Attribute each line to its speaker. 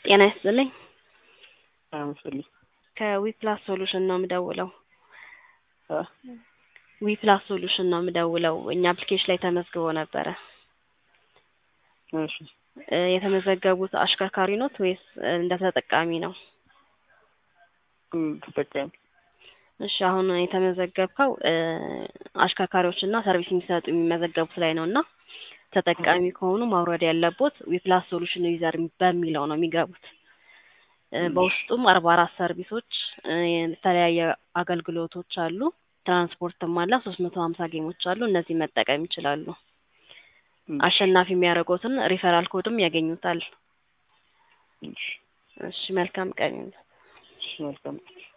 Speaker 1: ጤና ይስጥልኝ።
Speaker 2: አመስልኝ
Speaker 1: ከዊፕላስ ሶሉሽን ነው የምደውለው።
Speaker 2: አ
Speaker 1: ዊፕላስ ሶሉሽን ነው የምደውለው። እኛ አፕሊኬሽን ላይ ተመዝግቦ ነበረ።
Speaker 2: እሺ
Speaker 1: እ የተመዘገቡት አሽከርካሪ ኖት ወይስ እንደ ተጠቃሚ ነው?
Speaker 2: እም፣ ተጠቃሚ
Speaker 1: እሺ አሁን የተመዘገብከው እ አሽከርካሪዎች እና ሰርቪስ የሚሰጡ የሚመዘገቡት ላይ ነው እና ተጠቃሚ ከሆኑ ማውረድ ያለቦት ዊፕላስ ሶሉሽን ዩዘር በሚለው ነው የሚገቡት። እ በውስጡም አርባ አራት ሰርቪሶች እ የተለያየ አገልግሎቶች አሉ። ትራንስፖርትም አለ። ሶስት መቶ ሀምሳ ጌሞች አሉ። እነዚህ መጠቀም ይችላሉ። አሸናፊ የሚያደርጉትን ሪፈራል ኮድም ያገኙታል።
Speaker 2: እሺ
Speaker 1: እሺ መልካም ቀን ይሁን።
Speaker 2: እሺ መልካም